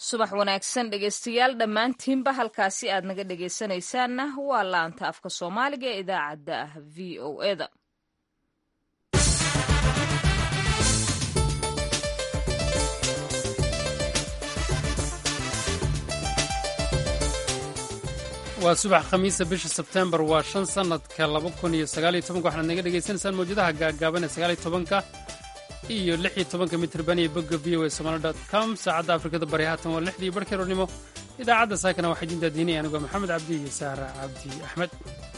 subax wanaagsan dhegaystayaal dhammaantiinba halkaasi aad naga dhegaysanaysaanna waa laanta afka soomaaliga ee idaacadda ah v o eda waa subax khamiisa bisha sebtembar waa shan sannadka laba kun iyo sagaaliyo tobanka waxaad naga dhegaysanaysaan mawjadaha gaagaaban ee sagaaliyo tobanka iyo lix iyo tobanka mitrban iyo bogga v o a somali dot com saacadda afrikada bari haatan waa lixdii barhkii roornimo idaacadda saakana waxaa idin daadiinaya anigoo maxamed cabdi iyo saara cabdi axmed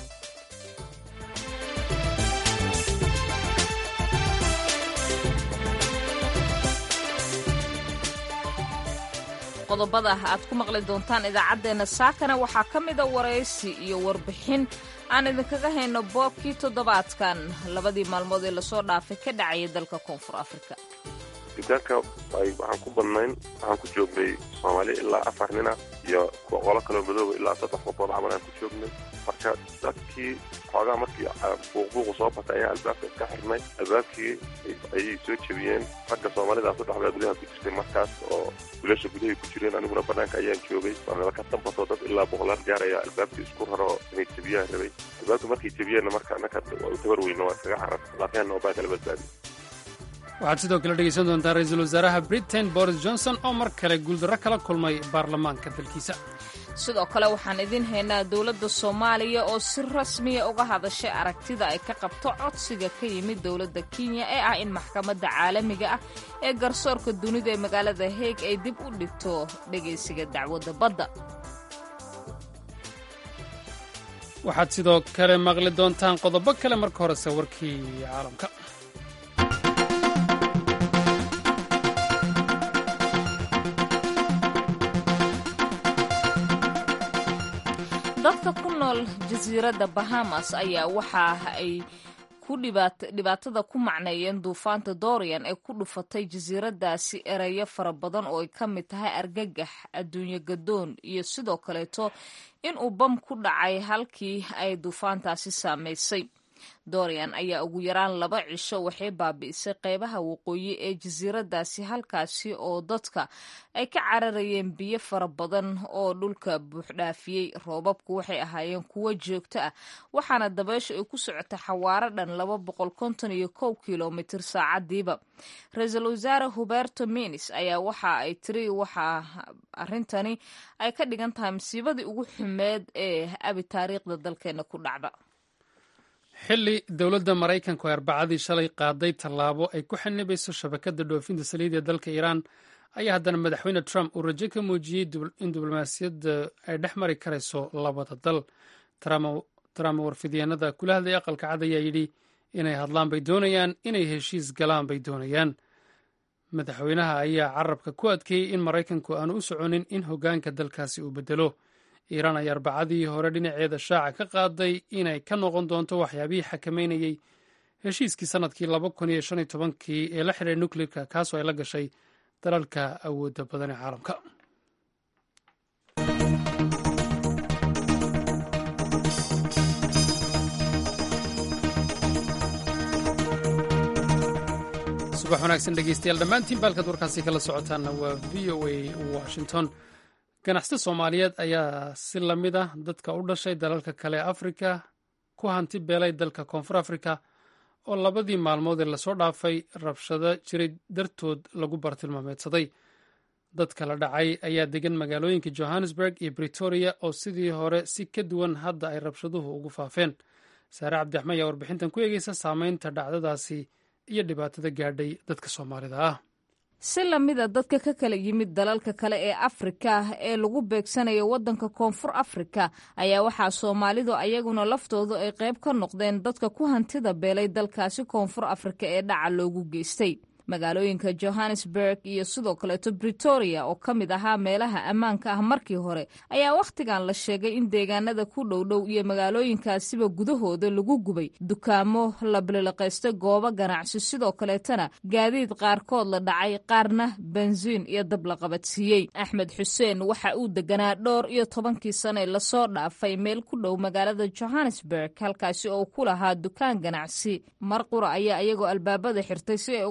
qodobada aad ku maqli doontaan idaacaddeenna saakana waxaa ka mida waraysi iyo warbixin aan idinkaga hayno boobkii toddobaadkan labadii maalmood ee lasoo dhaafay ka dhacaya dalka koonfur afrika dukaanka waxaan ku badnayn waxaan ku joognay soomaali ilaa afar nina iyo qolo kaloo madooba ilaa saddex qofood camal aan ku joognay marka dadkii xoogaa markii buuqbuuqu soo batay ayaa albaabka iska xirnay albaabkii ayay soo jebiyeen ragga soomaalidaa saddexdaa gudaha ku jirtay markaas oo wiilasha gudahay ku jireen aniguna banaanka ayaan joogay waanala ka dambato dad ilaa boqolaal gaaraya albaabkii isku raro inay jebiyaan rabay albaabka markay jebiyeenna marka annaka waa u tabar weyna waa iskaga carar laafyaanna oo baa kala badbaadi waxaad sidoo kale dhegaysan doontaan ra-iisul wasaaraha britain boris johnson oo mar kale guuldarro kala kulmay baarlamaanka dalkiisa sidoo kale waxaan idiin haynaa dowladda soomaaliya oo si rasmiya uga hadashay aragtida ay ka qabto codsiga ka yimid dowladda kenya ee ah in maxkamadda caalamiga ah ee garsoorka dunida ee magaalada heeg ay dib u dhigto dhegaysiga dacwadda badda waxaad sidoo kale maqli doontaan qodobo kale marka horese warkii caalamka dadka ku nool jasiiradda bahamas ayaa waxa ay ku dhibaatada ku macneeyeen duufaanta dorian ee ku dhufatay jasiiraddaasi ereyo fara badan oo ay ka mid tahay argagax adduunyo gadoon iyo sidoo kaleeto in uu bam ku dhacay halkii ay duufaantaasi saamaysay dorian ayaa ugu yaraan laba cisho waxay baabi'isay qeybaha waqooyi ee jasiiraddaasi halkaasi oo dadka ay ka cararayeen biyo fara badan oo dhulka buuxdhaafiyey roobabku waxay ahaayeen kuwo joogto ah waxaana dabeysha ay ku socota xawaaro dhan laba boqol konton iyo kow kilomitir saacadiiba ra-iisul wasaare huberto minis ayaa waxa ay tiri waxaa arrintani ay ka dhigan tahay masiibadii ugu xumeed ee abi taariikhda dalkeena ku dhacda xilli dowladda maraykanku ay arbacadii shalay qaaday tallaabo ay ku xanibayso shabakadda dhoofinta saliid ee dalka iiraan ayaa haddana madaxweyne trump uu rajo ka muujiyey in diblomaasiyadda ay dhex mari karayso labada dal trump warfidyaenada kula hadlay aqalka cad ayaa yidhi inay hadlaan bay doonayaan inay heshiis galaan bay doonayaan madaxweynaha ayaa carabka ku adkeeyey in maraykanku aanu u soconin in hoggaanka dalkaasi uu bedelo iiraan ayaa arbacadii hore dhinaceeda shaaca ka qaaday inay ka noqon doonto waxyaabihii xakameynayey heshiiskii sannadkii laba kun iyo shan iyo tobankii ee la xidhay nucleerka kaasoo ay la gashay dalalka awoodda badan ee caalamka subax wanaagsan dhegeystayaal dhammaantiin baalkaad warkaasi kala socotaanna waa v o a washington ganacsata soomaaliyeed ayaa si la mid ah dadka u dhashay dalalka kale ee afrika ku hanti beelay dalka koonfur afrika oo labadii maalmood ee lasoo dhaafay rabshado jiray dartood lagu bartilmaameedsaday dadka la dhacay ayaa degan magaalooyinka johannesburg iyo britoria oo sidii hore si ka duwan hadda ay rabshaduhu ugu faafeen saare cabdiraxmaan ayaa warbixintan ku eegeysa saameynta dhacdadaasi iyo dhibaatada gaadhay dadka soomaalida ah si lamida dadka ka kala yimid dalalka kale ee afrika ee lagu beegsanayo waddanka koonfur afrika ayaa waxaa soomaalidu ayaguna laftoodu ay qayb ka noqdeen dadka ku hantida beelay dalkaasi koonfur afrika ee dhaca loogu geystay magaalooyinka johannesburg iyo sidoo kaleeto britoria oo ka mid ahaa meelaha ammaanka ah markii hore ayaa wakhtigan la sheegay in deegaanada ku dhowdhow iyo magaalooyinkaasiba gudahooda lagu gubay dukaamo la bililiqaystay goobo ganacsi sidoo kaleetana gaadiid qaarkood la dhacay qaarna bensiin iyo dab la qabadsiiyey axmed xuseen waxa uu deganaa dhowr iyo tobankii sane lasoo dhaafay meel ku dhow magaalada johannesburg halkaasi oo ku lahaa dukaan ganacsi mar qura ayaa iyagoo albaabada xirtay si ay uga hortaga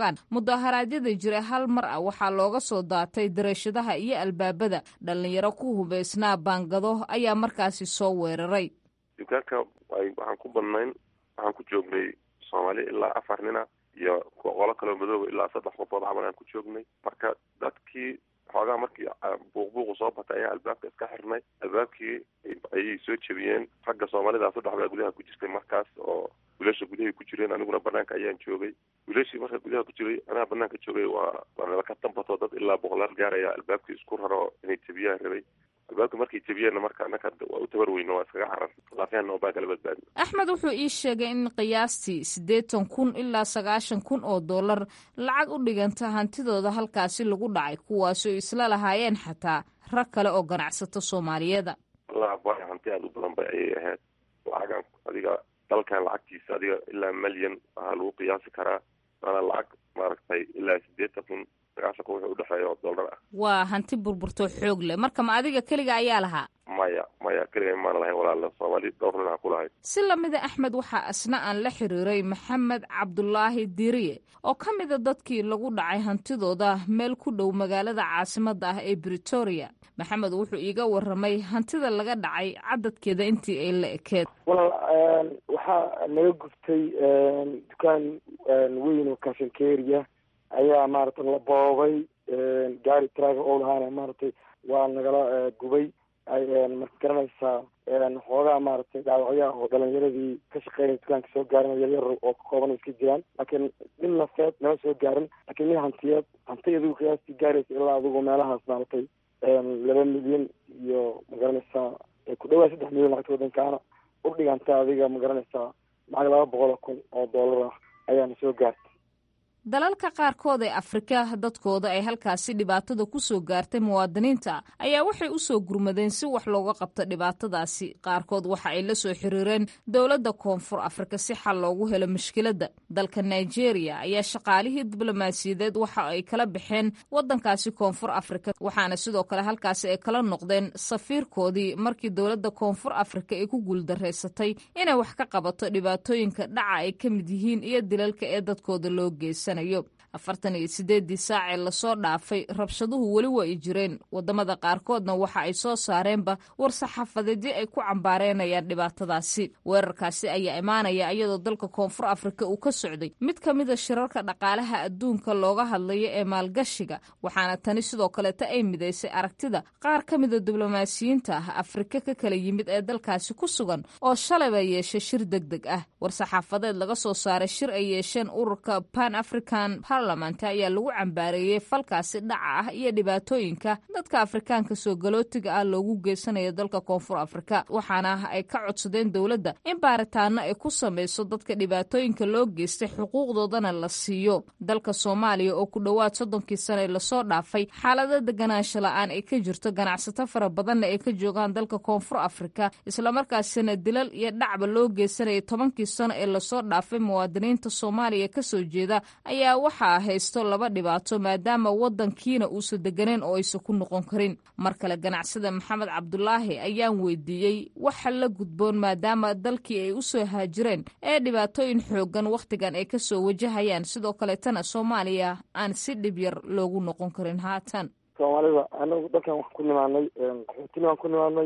tagaan mudaharaadyada jira hal mar ah waxaa looga soo daatay darashadaha iyo albaabada dhallinyaro ku hubaysnaa baangado ayaa markaasi soo weeraray dukaanka waxaan ku badnayn waxaan ku joognay soomaali ilaa afar nina iyo qolo kaloo madooba ilaa saddex qofood camal aan ku joognay marka dadkii xoogaa markii buuqbuuqu soo batay ayaa albaabka iska xirnay albaabkii ayay soo jebiyeen ragga soomaalida saddex baa gudaha ku jirtay markaas oo wiilasha gudahay ku jireen aniguna banaanka ayaan joogay wiilashii marka gudaha ku jiray anaa banaanka joogay waa waa ka dambato dad ilaa boqolaal gaaraya albaabkii isku raro inay jebiyaan rabay albaabka markay jebiyeenna marka anaka waa u tabar weyno waa iskaga carar laafyahanna baa kala badbaadi axmed wuxuu ii sheegay in qiyaastii siddeetan kun ilaa sagaashan kun oo dollar lacag u dhiganta hantidooda halkaasi lagu dhacay kuwaasoo isla lahaayeen xataa rag kale oo ganacsato soomaaliyeeda wallah ba hanti aada u badan bay ayay ahayd lacagan adiga dalkan lacagtiisa adiga ilaa malyan waxaa lagu qiyaasi karaa waana lacag maaragtay ilaa siddeetan kun sagaashan kun wuxuu udhexeeya oo dollar ah waa hanti burburtoo xoog leh marka ma adiga keliga ayaa lahaa maya maya keliga maana lahayn walaala soomaali dhowr nin aan ku lahayn si lamida axmed waxaa asna aan la xiriiray maxamed cabdulaahi diriye oo ka mida dadkii lagu dhacay hantidooda meel ku dhow magaalada caasimadda ah ee britoria maxamed wuxuu iiga waramay hantida laga dhacay cadadkeeda intii ay la ekeed walaal waxaa naga guftay dukaan weyn oo kashankeria ayaa maaragtay la boobay gaari traga oo lahaana maaragtay waa nagala gubay marka garanaysaa xoogaa maaragtay dhaawacyaha oo dhalinyaradii ka shaqeynaya dukaanka soo gaarin yaryar oo ka kooban iska jiraan laakiin nin nafeed nama soo gaarin laakiin nin hantiyeed hanti adigu qiyaastii gaaraysa ilaa adigu meelahaas maaragtay laba milyan iyo magaranaysaa ku dhawaa saddex milyan lacagta wadankaana u dhiganta adiga magaranaysaa lacag laba boqol kun oo dollar ah ayaana soo gaartay dalalka qaarkood ee afrika dadkooda ay halkaasi dhibaatada ku soo gaartay muwaadiniinta ayaa waxay u soo gurmadeen si wax looga qabto dhibaatadaasi qaarkood waxa ay la soo xiriireen dowladda koonfur afrika si xal loogu helo mushkiladda dalka nigeria ayaa shaqaalihii diblomaasiyadeed waxa ay kala baxeen waddankaasi koonfur afrika waxaana sidoo kale halkaasi ay kala noqdeen safiirkoodii markii dowladda koonfur afrika ay ku guuldareysatay inay wax ka qabato dhibaatooyinka dhaca ay ka mid yihiin iyo dilalka ee dadkooda loo geysa afartan iyo sideedii saacee lasoo dhaafay rabshaduhu weli waa ay jireen wadamada qaarkoodna waxa ay soo saareenba war-saxaafadeedyo ay ku cambaareenayaan dhibaatadaasi weerarkaasi ayaa imaanaya iyadoo dalka koonfur afrika uu ka socday mid ka mida shirarka dhaqaalaha adduunka looga hadlayo ee maalgashiga waxaana tani sidoo kaleeta ay midaysay aragtida qaar ka mida diblomaasiyiinta ah afrika ka kala yimid ee dalkaasi ku sugan oo shalayba yeeshay shir deg deg ah war-saxaafadeed laga soo saaray shir ay yeesheen ururka pan african parliament ayaa lagu cambaareeyey falkaasi dhaca ah iyo dhibaatooyinka dadka afrikaanka soo galootiga ah loogu geysanayo dalka koonfur afrika waxaana ay ka codsadeen dowladda in baaritaano ay ku samayso dadka dhibaatooyinka loo geystay xuquuqdoodana la siiyo dalka soomaaliya oo ku dhowaad soddonkii sane lasoo dhaafay xaalada deganaansho la-aan ay ka jirto ganacsato fara badanna ay ka joogaan dalka koonfur afrika islamarkaasina dilal iyo dhacba loo geysanayay tobankii sano ee lasoo dhaafay muwaadiniinta soomaaliya kasoo jeeda ayaa waxaa haysto laba dhibaato maadaama wadankiina uusan deganeyn oo aysan ku noqon karin mar kale ganacsada maxamed cabdulaahi ayaan weydiiyey waxa la gudboon maadaama dalkii ay usoo haajireen ee dhibaatooyin xoogan wakhtigan ay kasoo wajahayaan sidoo kaleetana soomaaliya aan si dhib yar loogu noqon karin haatan soomaalida anagu dalkan waxaan ku nimaanay qaxootina waan ku nimaanay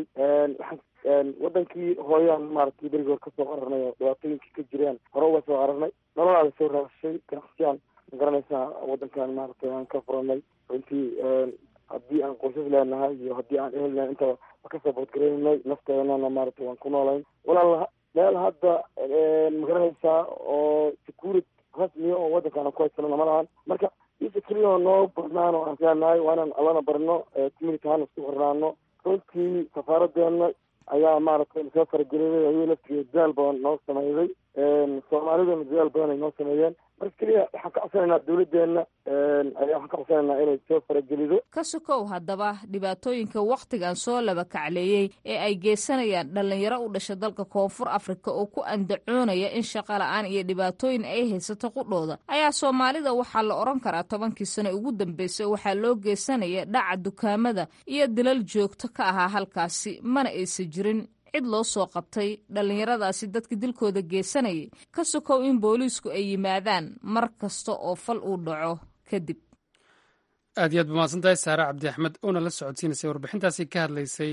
wadankii hooyaan maaragtay berigi hor kasoo qararnay oo dhibaatooyinkii ka jireen hore uga soo qararnay nololaada soo raashay ganacsiyaan ma garanaysaa wadankan maaragtay aan ka furanay runtii haddii aan qoysas leenahay iyo haddii aan ehel lenahay intaba wa kasoo boodgareynay nafteenana maaragtay waan ku noolayn walaal meel hadda ma garanaysaa oo securit rasmiya oo wadankaan ku haysanana ma lahan marka isa keliya noo badnaan oo aan leenahay waa inaan allana barno community ahaan isku xirnaano runtii safaaradeena ayaa maaragtay soo farageliyay ayuu laftigeeda dadaal badan noo sameeyey soomaaliduna dadaal badan ay noo sameeyeen marka keliya waxaan ka codsanaynaa dawladdeena ayaa waxaan ka codsanaynaa inay soo faragelido ka sokow haddaba dhibaatooyinka wakhtigan soo laba kacleeyey ee ay geysanayaan dhallinyaro u dhasha dalka koonfur afrika oo ku andacoonaya in shaqa la-aan iyo dhibaatooyin ay haysato qudhooda ayaa soomaalida waxaa la odhan karaa tobankii sano ugu dambeysay waxaa loo geysanaya dhaca dukaamada iyo dilal joogto ka ahaa halkaasi mana aysan jirin cid loo soo qabtay dhallinyaradaasi dadka dilkooda geysanayay ka sokow in booliisku ay yimaadaan mar kasta oo fal uu dhaco kadib aad iyo aad bamaasan tahay saare cabdi axmed oona la socodsiinaysay warbixintaasi ka hadlaysay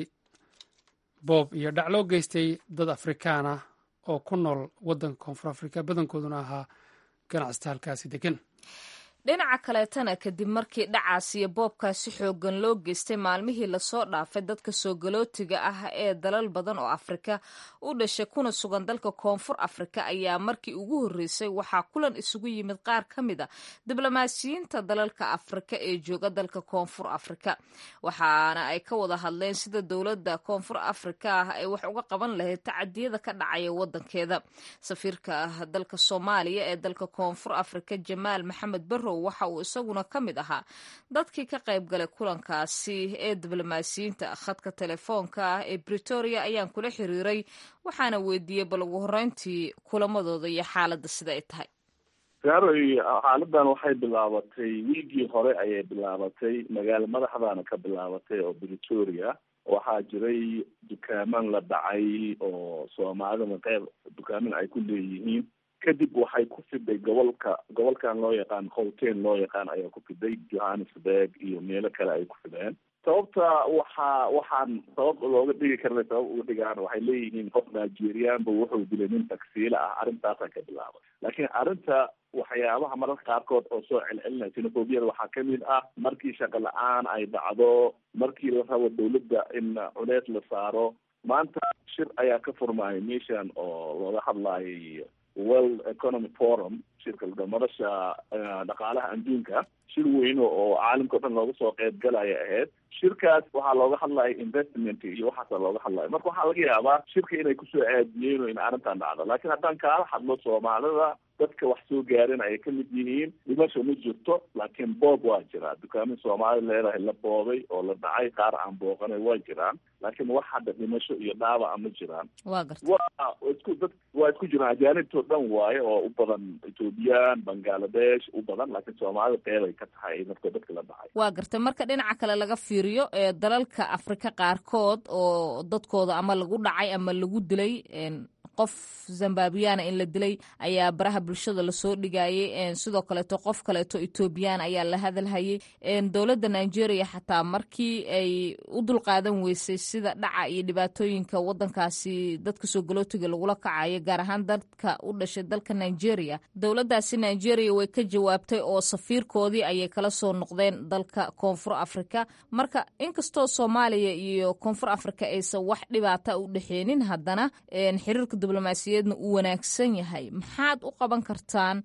boob iyo dhac loo geystay dad afrikaan ah oo ku nool waddanka koonfur afrika badankooduna ahaa ganacsata halkaasi degan dhinaca kaleetana kadib markii dhacaas iyo boobkaasi xoogan loo geystay maalmihii lasoo dhaafay dadka soo galootiga ah ee dalal badan oo afrika u dhashay kuna sugan dalka koonfur afrika ayaa markii ugu horreysay waxaa kulan isugu yimid qaar ka mid a diblomaasiyiinta dalalka afrika ee jooga dalka koonfur afrika waxaana ay ka wada hadleen sida dowladda koonfur afrika ah ay wax uga qaban lahayd tacadiyada ka dhacaya wadankeeda safiirka dalka soomaaliya ee dalka koonfur afrika jamaal maxamed barrow waxa uu isaguna ka mid ahaa dadkii ka qayb galay kulankaasi ee diblomaasiyiinta khadka telefoonka ah ee bretoria ayaan kula xiriiray waxaana weydiiyey bal ugu horreyntii kulamadooda iyo xaaladda sida ay tahay gaaroy xaaladan waxay bilaabatay wiigii hore ayay bilaabatay magaalo madaxdaana ka bilaabatay oo bretoria waxaa jiray dukaaman la dhacay oo soomaalida qeyb dukaaman ay ku leeyihiin kadib waxay ku fiday gobolka gobolkan loo yaqaan howteen loo yaqaan ayaa ku fiday johannesburg iyo meelo kale ay ku fideen sababta waxaa waxaan sabab looga dhigi karna sabab uga dhigaan waxay leeyihiin qof nigerianba wuxuu dilay nin tagsiila ah arrintaasaan ka bilaabay laakiin arrinta waxyaabaha mararka qaarkood oo soo celcelinaya xenophobiyada waxaa kamid ah markii shaqo la-aan ay dhacdo markii la rabo dawladda in culeys la saaro maanta shir ayaa ka furmaayay meeshan oo looga hadlaayay world economy forum shirka madasha dhaqaalaha adduunka shir weyne oo caalamka o dhan looga soo qeyb galaya ahayd shirkaas waxaa looga hadlaya investment iyo waxaasa looga hadlaya marka waxaa laga yaabaa shirka inay kusoo aadiyeen in arrintan dhacdo laakiin haddaan kaala hadlo soomaalida dadka wax soo gaarin ayay kamid yihiin dhimasho ma jirto laakiin boob waa jiraa dukaamin soomaalida leedahay la boobay oo la dhacay qaar aan booqanay waa jiraan laakiin wax hadda dhimasho iyo dhaawaca ma jiraan waa garta waa isku dad waa isku jiraan ajaanibtoo dhan waaye oo u badan ethoobiyan bangaladesh u badan laakiin soomaalida qeybay ka tahay dadka dadka la dhacay waa garta marka dhinaca kale laga fiiriyo ee dalalka afrika qaarkood oo dadkooda ama lagu dhacay ama lagu dilay qof zambabiyana in la dilay ayaa baraha bulshada lasoo dhigayay sidoo kaleeto qof kaleeto ethoobiyan ayaa la hadalhayay dowladda nigeria xataa markii ay u dulqaadan weysay sida dhaca iyo dhibaatooyinka wadankaasi dadka soo galootiga lagula kacayo gaar ahaan dadka u dhashay dalka nigeria dowladdaasi nigeria way ka jawaabtay oo safiirkoodii ayay kala soo noqdeen dalka koonfur afrika marka inkastoo soomaaliya iyo koonfur afrika aysan wax dhibaata u dhexeenin haddana xiriirka diblomaasiyaedna uu wanaagsan yahay maxaad u qaban kartaan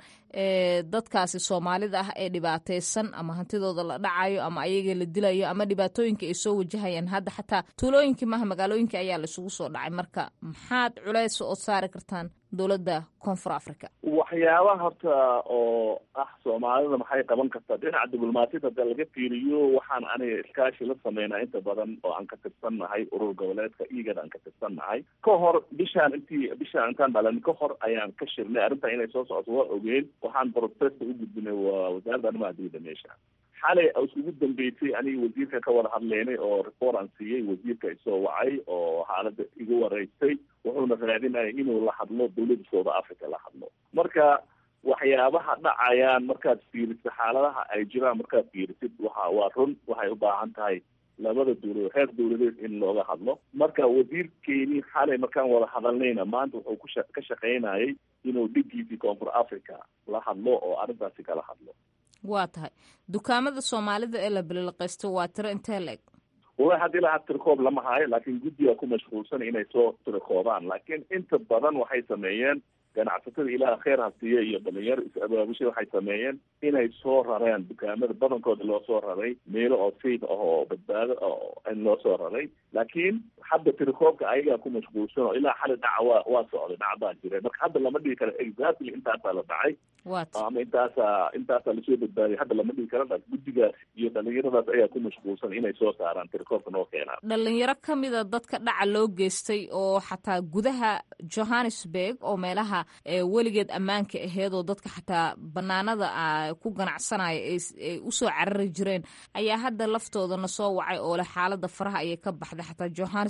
dadkaasi soomaalida ah ee dhibaataysan ama hantidooda la dhacayo ama ayaga la dilayo ama dhibaatooyinka ay soo wajahayaan hadda xataa tuulooyinkii maha magaalooyinka ayaa laisugu soo dhacay marka maxaad culays ood saari kartaan dowladda koonfur africa waxyaabaha horta oo ah soomaalida maxay qaban kartaa dhinaca diblomaasiyada hadda laga fiiriyo waxaan aniga iskaashi la sameynaa inta badan oo aan ka tirsannahay urur goboleedka igad aan ka tirsannahay ka hor bishaan intii bishaan intaan dhalan ka hor ayaan ka shirnay arrintan inay soo socoto waa ogeen waxaan protesta u gudbinay waa wasaaradda arrimaha dibadda meesha xalay isugu dambeysay aniga wasiirka ka wada hadleynay oo report aan siiyey wasiirka isoo wacay oo xaaladda igu wareystay wuxuuna raadinaya inuu la hadlo dawladda south africa la hadlo marka waxyaabaha dhacayaan markaad fiirisid xaaladaha ay jiraan markaad fiirisid waxa waa run waxay u baahan tahay labada dawladood heer dawladeed in looga hadlo marka wasiirkeeni xalay markaan wada hadalnayna maanta wuxuu kusha ka shaqaynayay inuu dhigiisii koonfur africa la hadlo oo arrintaasi kala hadlo waa tahay dukaamada soomaalida ee la bililqaysto waa tiro intee la-eg wallahi hadda ilaa had tirikoob lama hayo laakiin guddiga ku mashquulsan inay soo tirikoobaan laakiin inta badan waxay sameeyeen ganacsatada ilaah kheer ha siiya iyo dhalinyaro is-abaabusha waxay sameeyeen inay soo rareen dukaamada badankooda loo soo raray meelo oo safe ah oo badbaado in loo soo raray laakiin hadda tirikoobka ayagaa ku mashquulsan oo ilaa xali dhaca waa waa socday dhacdaa jire marka hadda lama dhigi karo exactly intaasaa la dhacay ama intaasaa intaasaa lasoo badbaadiyay hadda lama dhigi karo guddigaas iyo dhalinyaradaas ayaa ku mashquulsan inay soo saaraan tirikoobka noo keenaan dhalinyaro kamida dadka dhaca loo geystay oo xataa gudaha johannesburg oo meelaha weligeed ammaanka aheed oo dadka xataa banaanada ku ganacsanaya ay usoo carari jireen ayaa hadda laftoodana soo wacay oo leh xaalada faraha ayay ka baxday xataa johannesburg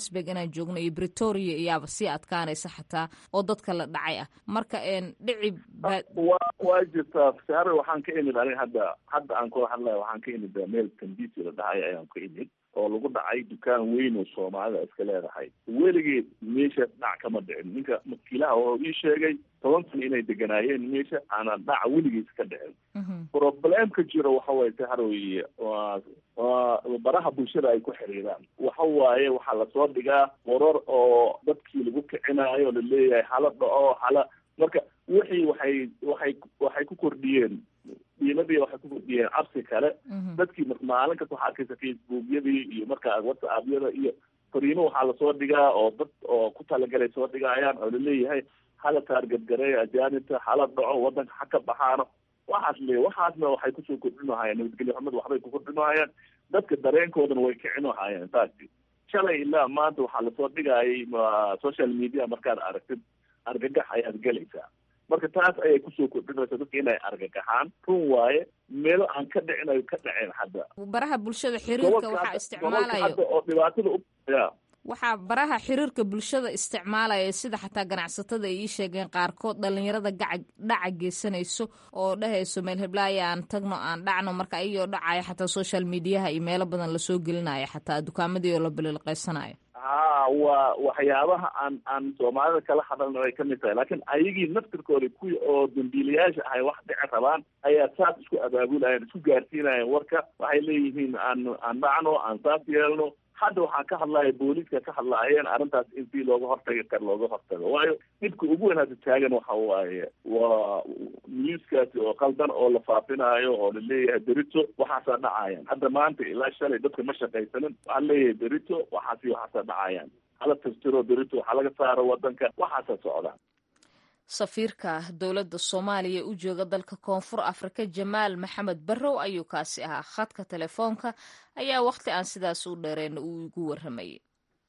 johannesburg inaan joogno iyo bretoria iyaaba sii adkaanaysa xataa oo dadka la dhacay ah marka dhici wa waa jirtaa sare waxaan ka imid anig hadda hadda aan kula hadlaya waxaan ka imid meel tambisi la dhahay ayaan ka imid oo lagu dhacay dukaan weyn oo soomaalida iska leedahay weligeed meeshaas dhac kama dhicin ninka makiilaha oo ii sheegay toban san inay deganaayeen meesha aanan dhac weligiis ka dhicin problemka jiro waxa waye saharoy waa waa baraha bulshada ay ku xiriiraan waxa waaye waxaa lasoo dhigaa warar oo dadkii lagu kicinaayo laleeyahay hala dhaco hala marka wixii waxay waxay waxay ku kordhiyeen diimadii waxay ku kordhiyeen cabsi kale dadkii maalin kasta waxaa arkaysa facebookyadii iyo markaa whatsappyada iyo fariimo waxaa lasoo dhigaa oo dad oo ku talagalay soo dhigaayaan oo laleeyahay hala taargadgareeyo ajaanibta hala dhaco wadanka ha ka baxaano waxaas le waxaasna waxay kusoo kordhinahayaan nabadgelyo xumad waxbay ku kordhinahayaan dadka dareenkoodana way kicinahayaan taasi shalay ilaa maanta waxaa lasoo dhigayay social media markaad aragtid argagax ayaad gelaysaa marka taas ayay kusoo kordhinaysa dadka inay argagaxaan run waaye meelo aan ka dhicin ay ka dhaceen hadda baraha bulshada xiriirka waxaa isticmaalayo oo dhibaatada u ya waxaa baraha xiriirka bulshada isticmaalaya sida xataa ganacsatada ay ii sheegeen qaarkood dhalinyarada gaca dhaca geysanayso oo dhahayso meel heblaaya aan tagno aan dhacno marka ayagoo dhacaya xataa social mediaha iyo meelo badan lasoo gelinaya xataa dukaamadii oo la bililqeysanayo ha waa waxyaabaha aan aan soomaalida kala hadalna ay kamid tahay laakiin ayagii naftirkooda kuwii oo dambiilayaasha ahay wax dhici rabaan ayaa saas isku abaabulayan isku gaarsiinayan warka waxay leeyihiin aan aan dhacno aan saas yeelno hadda waxaan ka hadlaya booliiska ka hadlaayeen arrintaas in si looga hortagi kar looga hortago waayo dhibka ugu weyn hadda taagan waxa waaye waa newskaasi oo qaldan oo la faafinaayo oo laleeyahay berito waxaasaa dhacayaan hadda maanta ilaa shalay dadka ma shaqaysanin waxaa leeyahay berito waxaasi waxaasaa dhacayaan hala tirtiro berito waxaa laga saaro wadanka waxaasaa socdaan safiirka dowladda soomaaliya u jooga dalka koonfur afrika jamaal maxamed barrow ayuu kaasi ahaa khadka telefoonka ayaa wakhti aan sidaas u dheereen uu igu warramayay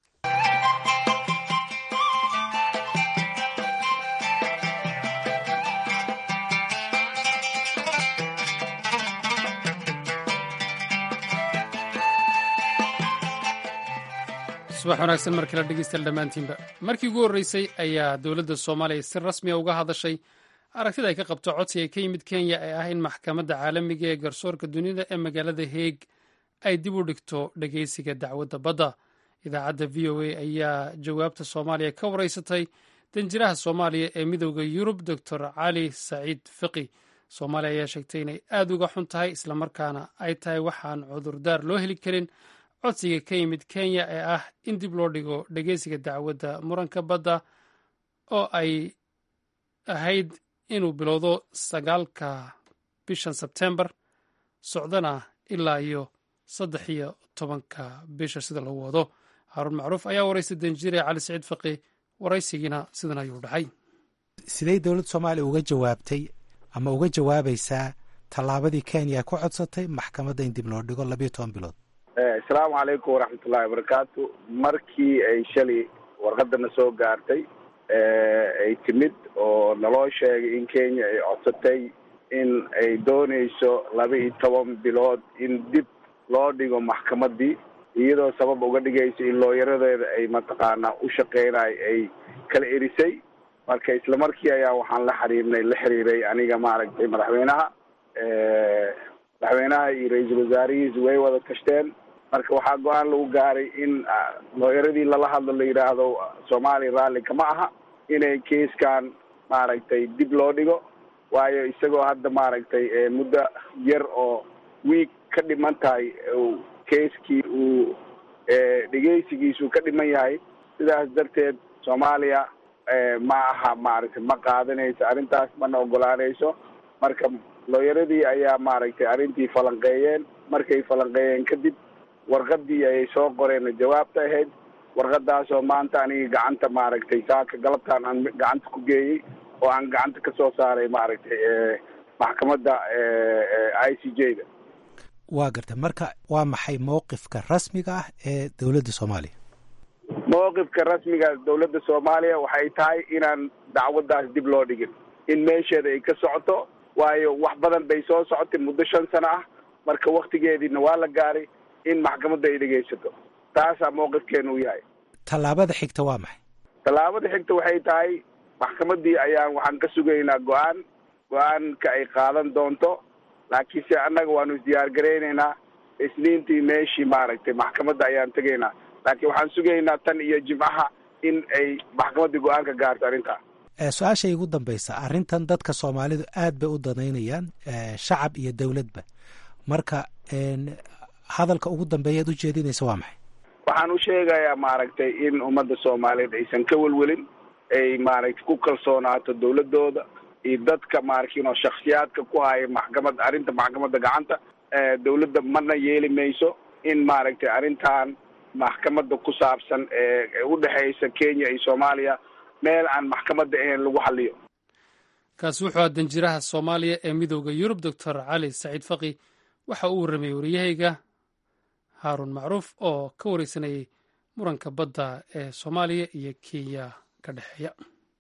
subax wanaagsan mar kale dhegeystayaal dhammaantiinba markii ugu horreysay ayaa dowladda soomaaliya si rasmiya uga hadashay aragtida ay ka qabto codsiga ka yimid kenya ee ah in maxkamadda caalamiga ee garsoorka dunida ee magaalada heeg ay dib u dhigto dhegeysiga dacwadda badda idaacadda v o a ayaa jawaabta soomaaliya ka wareysatay danjiraha soomaaliya ee midooda yurub doctor cali saciid fiqi soomaaliya ayaa sheegtay inay aad uga xun tahay islamarkaana ay tahay waxaan cudurdaar loo heli karin codsiga ka yimid kenya ee ah in dib loo dhigo dhegeysiga dacwadda muranka badda oo ay ahayd inuu bilowdo sagaalka bishan sebtembar socdana ilaa iyo saddex iyo tobanka bisha sida lagu wado haaruun macruuf ayaa waraystay danjire cali saciid faqi waraysigiina sidan ayuu dhacay sidey dowladda soomaaliya uga jawaabtay ama uga jawaabaysaa tallaabadii kenya ku codsatay maxkamadda in dib loo dhigo labiyo toban bilood asalaamu calaykum waraxmatullahi wabarakaatu markii ay shalay warqadana soo gaartay ay timid oo naloo sheegay in kenya ay codsatay in ay doonayso laba iyo toban bilood in dib loo dhigo maxkamaddii iyadoo sabab uga dhigayso in looyaradeeda ay mataqaanaa u shaqeynayo ay kala erisay marka isla markii ayaa waxaan la xiriirnay la xiriiray aniga maaragtay madaxweynaha madaxweynaha iyo ra-iisul wasaarihiisu way wada tashteen marka waxaa go-aan lagu gaaray in looyaradii lala hadlo la yidhaahdo soomaaliya raalli kama aha inay keiskan maaragtay dib loo dhigo waayo isagoo hadda maaragtay muddo yar oo wiig ka dhiman tahay keiskii uu dhegeysigiisu ka dhiman yahay sidaas darteed soomaaliya ma aha maaragtay ma qaadanayso arrintaas mana ogolaanayso marka looyaradii ayaa maaragtay arrintii falanqeeyeen markay falanqeeyeen kadib warqadii ayay soo qoreen jawaabta ahayd warqadaasoo maanta aniga gacanta maaragtay saaka galabtaan aan gacanta ku geeyey oo aan gacanta ka soo saaray maaragtay maxkamadda i c j da waa garta marka waa maxay mowqifka rasmiga ah ee dowladda soomaaliya mowqifka rasmiga dowladda soomaaliya waxay tahay inaan dacwaddaas dib loo dhigin in meesheeda ay ka socoto waayo wax badan bay soo socotay muddo shan sano ah marka waktigeediina waa la gaaray in maxkamadda ay dhegaysato taasaa mowqifkeenu u yahay tallaabada xigta waa maxay tallaabada xigta waxay tahay maxkamaddii ayaan waxaan ka sugaynaa go-aan go-aanka ay qaadan doonto laakiinse annaga waanu isdiyaar garaynaynaa isniintii meeshii maaragtay maxkamadda ayaan tegaynaa laakiin waxaan sugaynaa tan iyo jimcaha in ay maxkamaddii go-aan ka gaarto arrintaa su-aasha igu dambaysa arrintan dadka soomaalidu aad bay u danaynayaan shacab iyo dowladba marka hadalka ugu dambeeya ad ujeedinaysa waa maxay waxaan u sheegayaa maaragtay in ummadda soomaaliyeed aysan ka welwelin ay maaragtay ku kalsoonaato dawladooda iyo dadka maarkiinoo shaksiyaadka ku haya maxkamad arrinta maxkamadda gacanta dawladda mana yeeli mayso in maaragtay arrintan maxkamadda ku saabsan ee udhexeysa kenya iyo soomaaliya meel aan maxkamadda ahayn lagu xaliyo kaasi wuxuu aa danjiraha soomaaliya ee midooda yurub doctor cali saciid faqi waxa uu warrameyey waryahayga haaruun macruuf oo ka wareysanayay muranka badda ee soomaaliya iyo kenya ka dhexeeya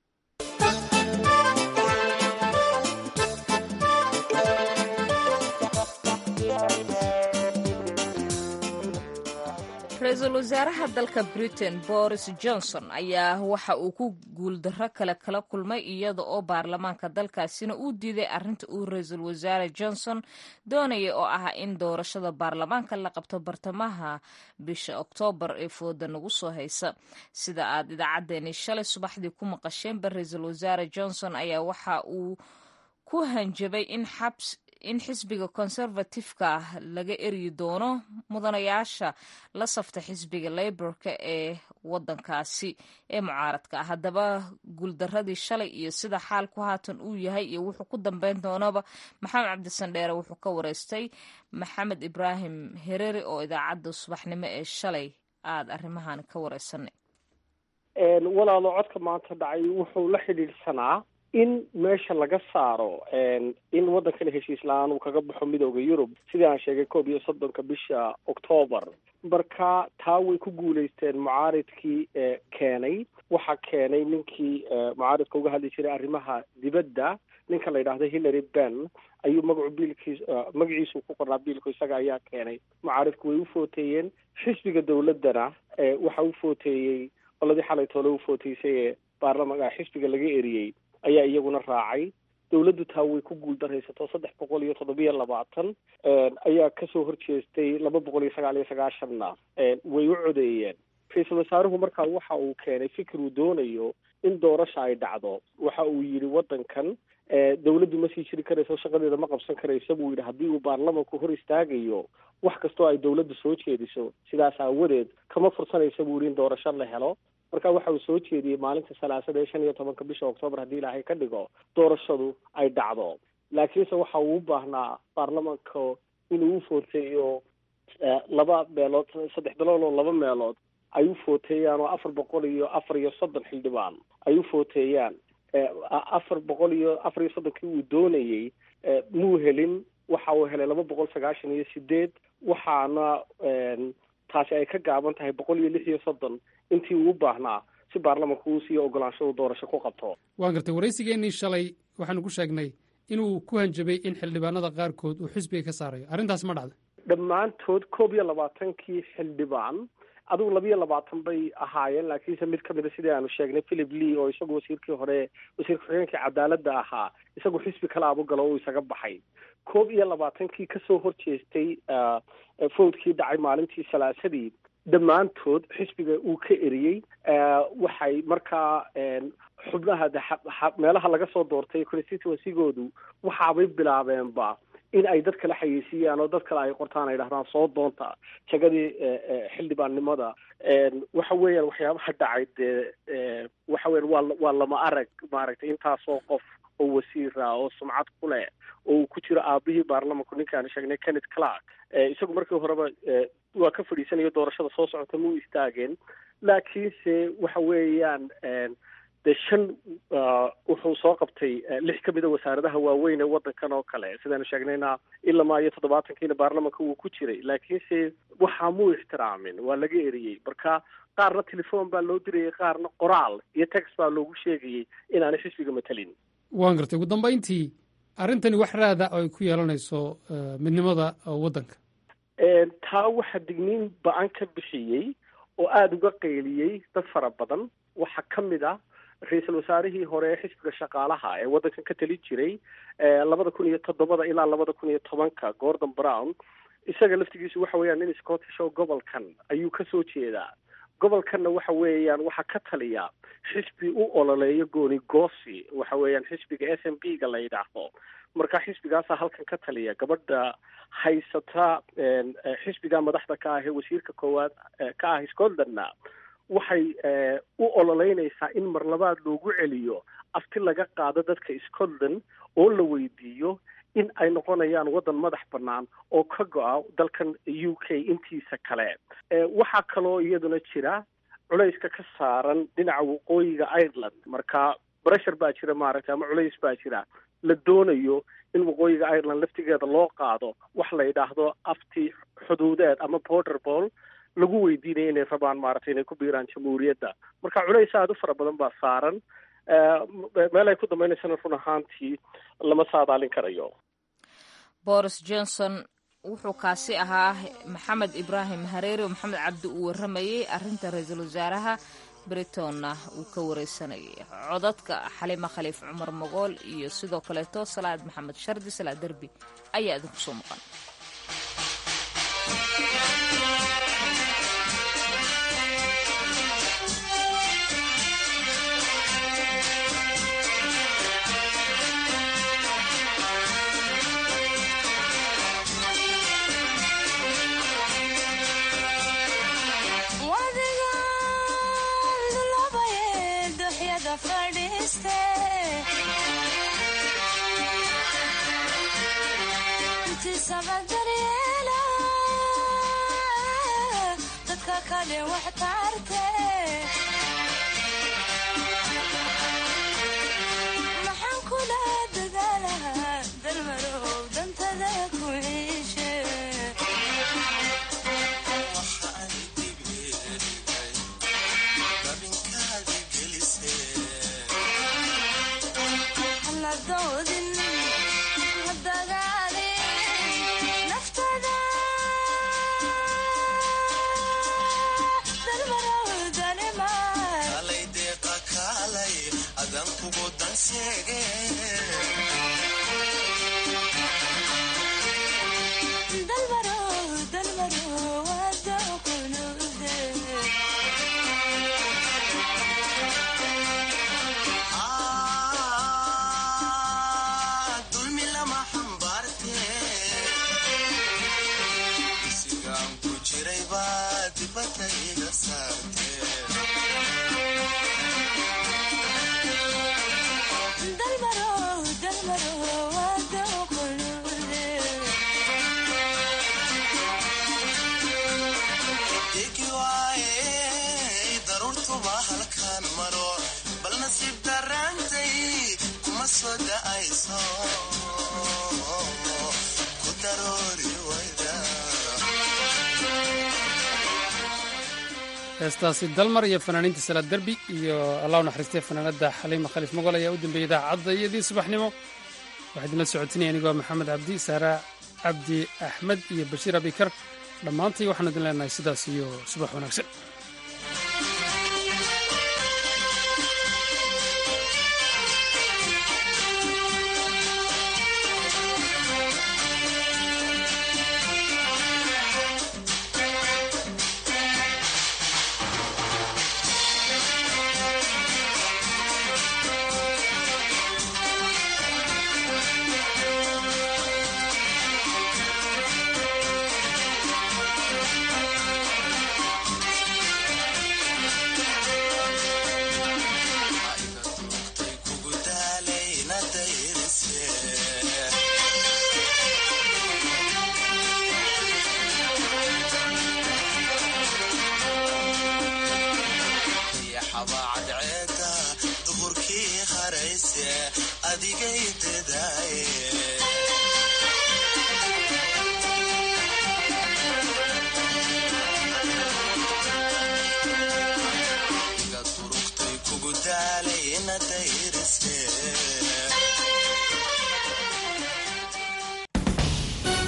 ra-iisul wasaaraha dalka britain boris johnson ayaa waxa uu ku guuldarro kale kala kulmay iyada oo baarlamaanka dalkaasina uu diiday arrinta uu ra-iisul wasaare johnson doonaya oo ah in doorashada baarlamaanka la qabto bartamaha bisha oktoobar ee fooda nagu soo haysa sida aad idaacaddeenii shalay subaxdii ku maqasheenba ra-iisul wasaare johnson ayaa waxa uu ku hanjabay in xabs in xisbiga conservatifeka ah laga eryi doono mudanayaasha la safta xisbiga leyborka ee wadankaasi ee mucaaradka ah haddaba guuldaradii shalay iyo sida xaalku haatan uu yahay iyo wuxuu ku dambeyn doonaba maxamed cabdisandheere wuxuu ka wareystay maxamed ibraahim hereri oo idaacadda subaxnimo ee shalay aada arrimahan ka wareysanay walaalo codka maanta dhacay wuxuu la xidhiidhsanaa in meesha laga saaro in waddankana heshiis la-aan uu kaga baxo midooda yurub sidii aan sheegay koob iyo soddonka bisha octoobar marka taa way ku guulaysteen mucaaridkii keenay waxaa keenay ninkii mucaaridka uga hadli jiray arrimaha dibadda ninka la yidhaahdo hillary ben ayuu magacu biilkiis magaciisu ku qornaa biilku isaga ayaa keenay mucaaridku way u footeeyeen xisbiga dawladdana waxa u footeeyey qoladii xalay toole u footeysay ee baarlamanka xisbiga laga eriyey ayaa iyaguna raacay dawladdu taa way ku guuldaraysato saddex boqol iyo toddobiyo labaatan ayaa kasoo horjeestay laba boqol iyo sagaal iyo sagaashanna way u codeeyeen ra-iisul wasaaruhu markaa waxa uu keenay fikir uu doonayo in doorasha ay dhacdo waxa uu yidhi waddankan dawladdu ma sii jiri karayso shaqadeeda ma qabsan karayso buu yidhi haddii uu baarlamanku hor istaagayo wax kastoo ay dawladdu soo jeediso sidaas aawadeed kama fursanaysa buu yidhi in doorasho la helo marka waxa uu soo jeediyey maalinta salaasada ee shan iyo tobanka bisha oktoobar haddii ilaahay ka dhigo doorashadu ay dhacdo laakiinse waxa uu u baahnaa baarlamanka inuu u footeeyo laba meelood saddex bilood oo laba meelood ay u footeeyaan oo afar boqol iyo afar iyo soddon xildhibaan ay u footeeyaan afar boqol iyo afar iyo soddonkii uu doonayey muu helin waxa uu helay laba boqol sagaashan iyo sideed waxaana taasi ay ka gaaban tahay boqol iyo lix iyo soddon intii uu u baahnaa si baarlamanku uu siiyo ogolaansho uu doorasho ku qabto waan gartay waraysigeenii shalay waxaanu ku sheegnay inuu ku hanjabay in xildhibaanada qaarkood uu xisbiga ka saarayo arrintaas ma dhacda dhammaantood koob iyo labaatankii xildhibaan adigu labiyo labaatan bay ahaayeen laakiinse mid ka mida sidii aanu sheegnay philip lee oo isagu wasiirkii hore wasiir ku-xigeenkii cadaaladda ahaa isagu xisbi kale abugalo uu isaga baxay koob iyo labaatankii kasoo horjeestay fowdkii dhacay maalintii salaasadii dhammaantood xisbiga uu ka eriyey waxay markaa xubnaha meelaha laga soo doortay constituencygoodu waxaabay bilaabeenba in ay dad kale xayeysiiyaan oo dad kale ay qortaan ay dhahdaan soo doonta jagadii xildhibaannimada waxa weeyaan waxyaabaha dhacay dee waxa weyan waa waa lama arag maaragtay intaasoo qof oo wasiira oo sumcad ku leh oo uu ku jiro aabihii baarlamanku ninkaanu sheegnay kenneth clark isagu markii horeba waa ka fadhiisanayo doorashada soo socota ma u istaageen laakiinse waxa weeyaan dee shan wuxuu soo qabtay lix ka mida wasaaradaha waaweyn ee waddankan oo kale sidaanu sheegnayna ilamaa iyo toddobaatankiina baarlamanka wuu ku jiray laakiinse waxaa muu ixtiraamin waa laga eriyey marka qaarna telefoon baa loo dirayay qaarna qoraal iyo text baa loogu sheegayey inaanay xisbiga matalin waan gartay ugu dambayntii arrintani wax raada oo ay ku yeelanayso midnimada waddanka taa waxaa digniin ba-an ka bixiyey oo aada uga qeyliyey dad fara badan waxaa ka mid ah ra-iisul wasaarihii hore ee xisbiga shaqaalaha ee waddankan ka tali jiray labada kun iyo toddobada ilaa labada kun iyo tobanka gordon brown isaga laftigiisu waxa weeyaan nin scottish oo gobolkan ayuu kasoo jeedaa gobolkanna waxa weeyaan waxaa ka taliya xisbi u ololeeyo gooni goosi waxa weeyaan xisbiga s m p ga la yidhaahdo marka xisbigaasaa halkan ka taliya gabadha haysata xisbiga madaxda ka ah ee wasiirka koowaad ka ah scotlandna waxay u ololeynaysaa in mar labaad loogu celiyo afti laga qaado dadka scotland oo la weydiiyo in ay noqonayaan waddan madax bannaan oo ka go-a dalkan u k intiisa kale waxaa kaloo iyaduna jira culayska ka saaran dhinaca waqooyiga ireland marka breshur baa jira maaragtay ama culays baa jira la doonayo in waqooyiga ireland laftigeeda loo qaado wax la yidhaahdo afti xuduudeed ama border ball lagu weydiinaya inay rabaan maaragtay inay ku biiraan jamhuuriyadda marka culays aada u fara badan baa saaran meel ay ku dambaynaysana run ahaantii lama saadaalin karayo boris johnson wuxuu kaasi ahaa maxamed ibraahim hareeri oo maxamed cabdi uu warramayey arrinta ra-iisul wasaaraha britonna uu ka wareysanayay codadka xalima khaliif cumar mogool iyo sidoo kaleeto salaad maxamed shardi salaad derbi ayaa idinku soo maqan maxaan kula dadaalahaa dalmarow dantada ku ciishe haladoodin hadagaalin naftada dalmarow dalima dalmarow dalmarow wada kunuude dulmi lama xambaarte sigaan ku jiray baa dibadda iga saarte dalmarow dalmarow wada kunuude degi waaye daruurtuba halkaan maro bal nasiib daraantay kuma soo da'ayso ku daroori wayda heestaasi dalmar iyo fanaaniinta salaad derbi iyo allah u naxariistay fanaanada xaliima khaliif mogol ayaa u dambeeyey idaacadda iyadii subaxnimo waxaa idinla socotinaya anigoo maxamed cabdi saara cabdi axmed iyo bashiir abikar dhammaantay waxaan idin leenahay sidaas iyo subax wanaagsan